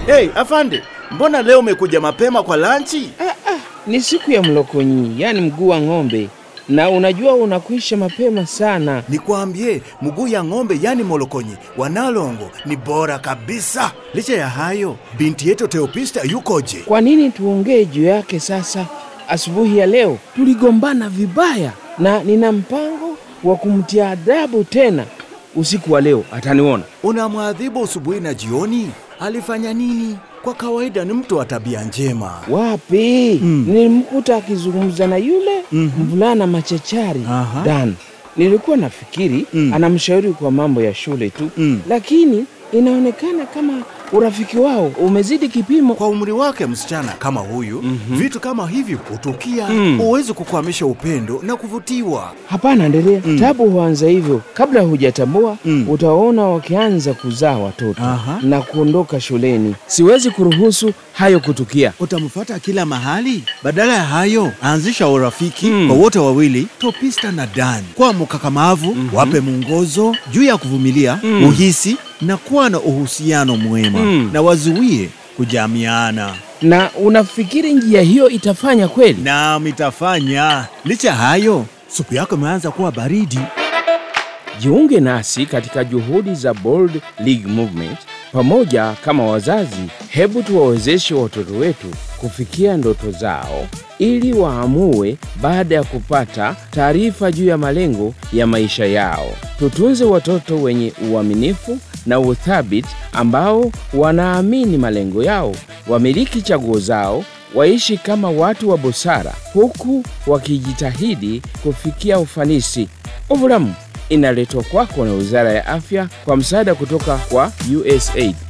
Hey, afande, mbona leo umekuja mapema kwa lanchi? Ni siku ya mlokonyi, yani mguu wa ng'ombe, na unajua unakwisha mapema sana. Nikwambie, mguu ya ng'ombe yani molokonyi wanalongo ni bora kabisa. Licha ya hayo, binti yetu Teopista yukoje? Kwa nini tuongee juu yake sasa? Asubuhi ya leo tuligombana vibaya, na nina mpango wa kumtia adabu tena usiku wa leo. Ataniona. Unamwadhibu asubuhi na jioni? Alifanya nini? Kwa kawaida ni mtu wa tabia njema. Wapi? Mm. Nilimkuta akizungumza na yule Mhm. mvulana machachari Aha. Dan. Nilikuwa nafikiri Mm. anamshauri kwa mambo ya shule tu, Mm. lakini inaonekana kama urafiki wao umezidi kipimo. Kwa umri wake msichana kama huyu, vitu kama hivi hutukia. Mm. Huwezi kukwamisha upendo na kuvutiwa. Hapana, endelea. Mm. Tabu huanza hivyo, kabla hujatambua Mm. utaona wakianza kuzaa watoto Aha. na kuondoka shuleni. Siwezi kuruhusu hayo kutukia. Utamfuata kila mahali. Badala ya hayo, anzisha urafiki Mm. kwa wote wawili, Topista na Dan. Kwa mkakamavu, wape mwongozo juu ya kuvumilia, Mm. uhisi na kuwa na uhusiano mwema, Mm. na wazuie kujamiana. Na unafikiri njia hiyo itafanya kweli? Naam, itafanya. Licha ya hayo, supu yako imeanza kuwa baridi. Jiunge nasi katika juhudi za Bold League Movement. Pamoja kama wazazi, hebu tuwawezeshe watoto wetu kufikia ndoto zao ili waamue baada ya kupata taarifa juu ya malengo ya maisha yao. Tutunze watoto wenye uaminifu na uthabiti ambao wanaamini malengo yao, wamiliki chaguo zao, waishi kama watu wa busara huku wakijitahidi kufikia ufanisi. Ovulamu inaletwa kwako na Wizara ya Afya kwa msaada kutoka kwa USAID.